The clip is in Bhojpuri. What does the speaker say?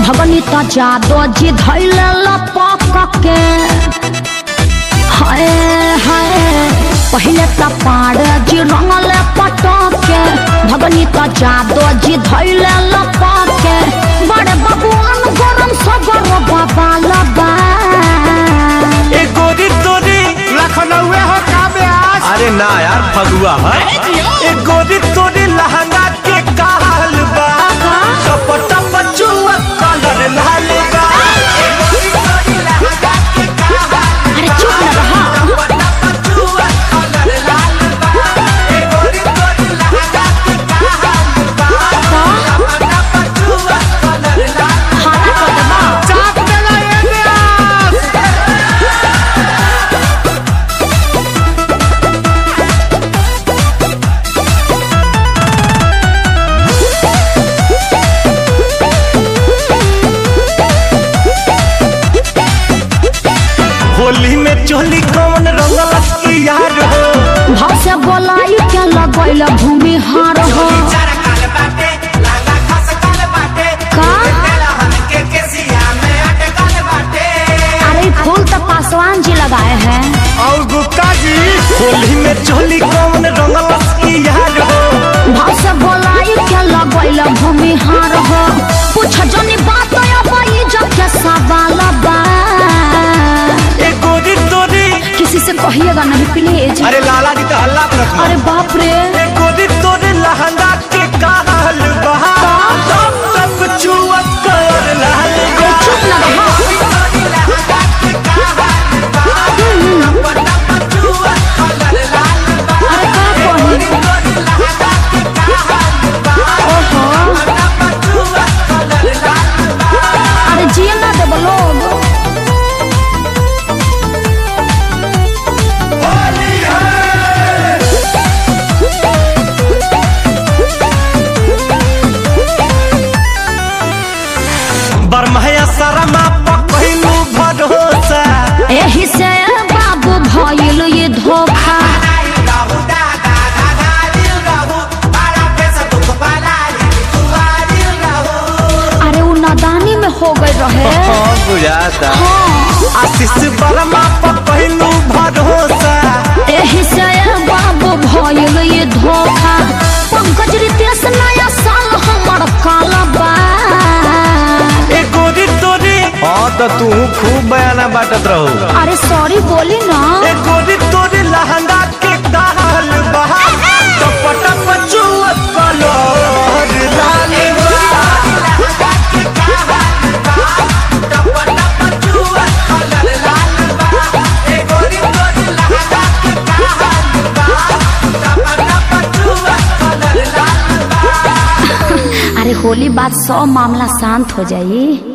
भगनी त जादो जी धैले लपक के हाय हाय पहले त पाड़ जी रंगल पटक के भगनी त जादो जी धैले लपक के बड़े बबुआन गरम सगर बाबा लबा ए गोरी तोरी लखनऊ हो का ब्यास अरे ना यार फगुआ है ए गोरी तोरी लहंगा के काल बा टप टप चुआ कलर लाल बा ए गोरी तोरी लहंगा के काल अरे चुप न रहा टप चुआ कलर लाल बा ए गोरी तोरी लहंगा के काल बा टप चुआ कलर लाल खाना कर देबा चाप देला ए ब्यास होली में चोली कौन रंगल की यार हो भाव से बोलाई के लगैल भूमि हार हो का अरे फूल तो पासवान जी लगाए हैं और गुप्ता जी होली में चोली कौन रंगल की यार हो भाव से बोलाई के लगैल भूमि हार हो पूछ जनी बात अब इज्जत के सवाल बा ए गोरी तोरी किसी से कहिएगा नहीं प्लीज अरे लाला जी तो हल्ला पर रखना अरे बाप रे ए गोरी तोरी लहंगा के काल बहा तब तक चुअत कर लाल अरे चुप न रहा अरे का कही ओहो अरे जिए ना देबो लोग बरमहया शर्मा पकैलू भरोसा एही से बाबू भइल ये धोखा अरे उ नादानी में हो गई रहे बुझाता हाँ आशीष वर्मा पकैलू भरोसा एही से बाबू भइल ये धोखा पंकज रितेश नया साल हमर काला बा ए गोरी तोरी हाँ तो तू खूब बयाना बाटत रहो अरे सॉरी बोली ना ए गोरी तोरी लहंगा के दाल बहा टप टप चुअत कलर लाल बा अरे होली बाद सौ मामला शांत हो जाई